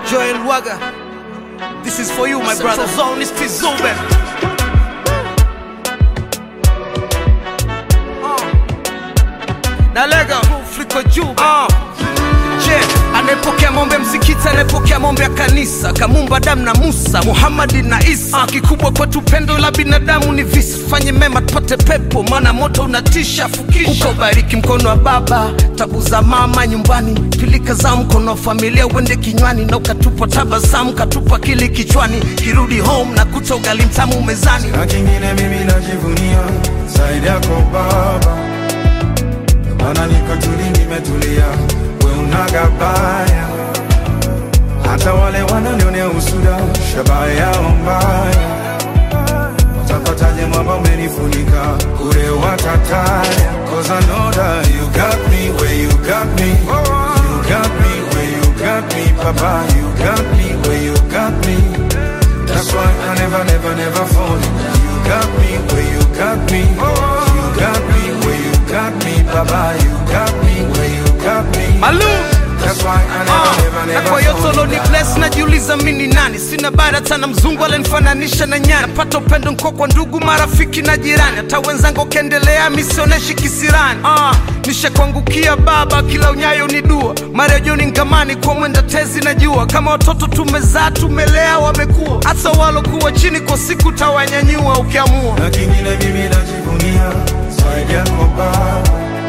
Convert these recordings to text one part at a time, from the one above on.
Joel Waga, this is for you, my brother. Zone is Tizube. Na lega fliko juu uh. Je, anayepokea mombe msikiti, anayepokea mombe ya kanisa, Kamumba Adamu na Musa, Muhamadi na Isa. Kikubwa kwetu pendo la binadamu ni visa, fanye mema tupate pepo, maana moto unatisha. Fukisha ubariki mkono wa baba, tabu za mama nyumbani, pilika za mkono wa familia uende kinywani, na ukatupa tabasamu, katupa kili kichwani, kirudi home na kuta ugali mtamu mezani. na kingine mimi najivunia zaidi yako Baba, maana niko tuli, nimetulia, we unagabaya hata wale wananionea usuda, shabaha yao mbaya, watapataje mwamba umenifunika kule watataya, cause I know that you got me where you got me, you got me where you got me, Papa, you got me where you got me. That's why I never, never, never fall. You got me where you got me. You got me where you got me, Baba. You got me where you got me. Malum. That's why I never, Ah, never, na never kwa hiyo fall. solo ni bless najiuliza mi ni nani sina bara tana mzungu alenifananisha na nyani napata upendo nko kwa ndugu marafiki na jirani hata wenzangu ukiendelea misioneshi kisirani ah, nishakuangukia baba kila unyayo ni dua marejoni ngamani kwa mwenda tezi na jua kama watoto tumezaa tumelea wamekuwa hata walokuwa chini kwa siku tawanyanyua ukiamua na kingine mimi najivunia zaidi yako Baba,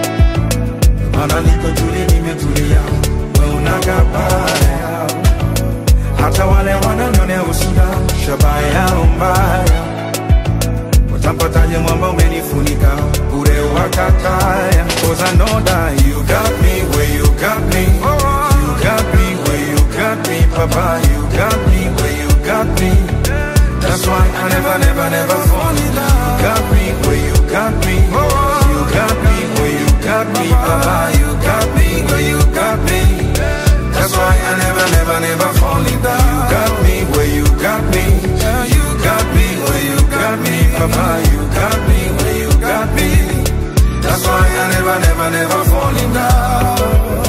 maana niko tuli, nimetulia, we unagabaya hata wale wananionea usuda, shabaha yao mbaya, watampataje mwamba umenifunika bure wakataya, cause I know that you got me where you got me, you got me where you got me, Papa, you got me where you got me. That's why I never, never, never fall in love. You got me where you got me. You got me where you got me, Papa. You got me where you got me. That's why I never, never, never fall in love. You got me where you got me. You got me where you got me, Papa. You got me where you got me. That's why I never, never, never fall in love.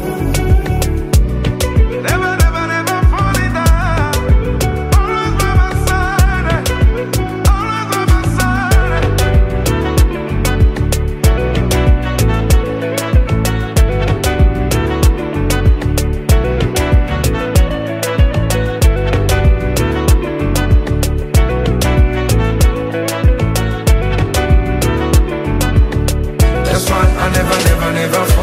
Never, never, never fall in love. Always by my side. Always by my side. That's why I never, never, never fall.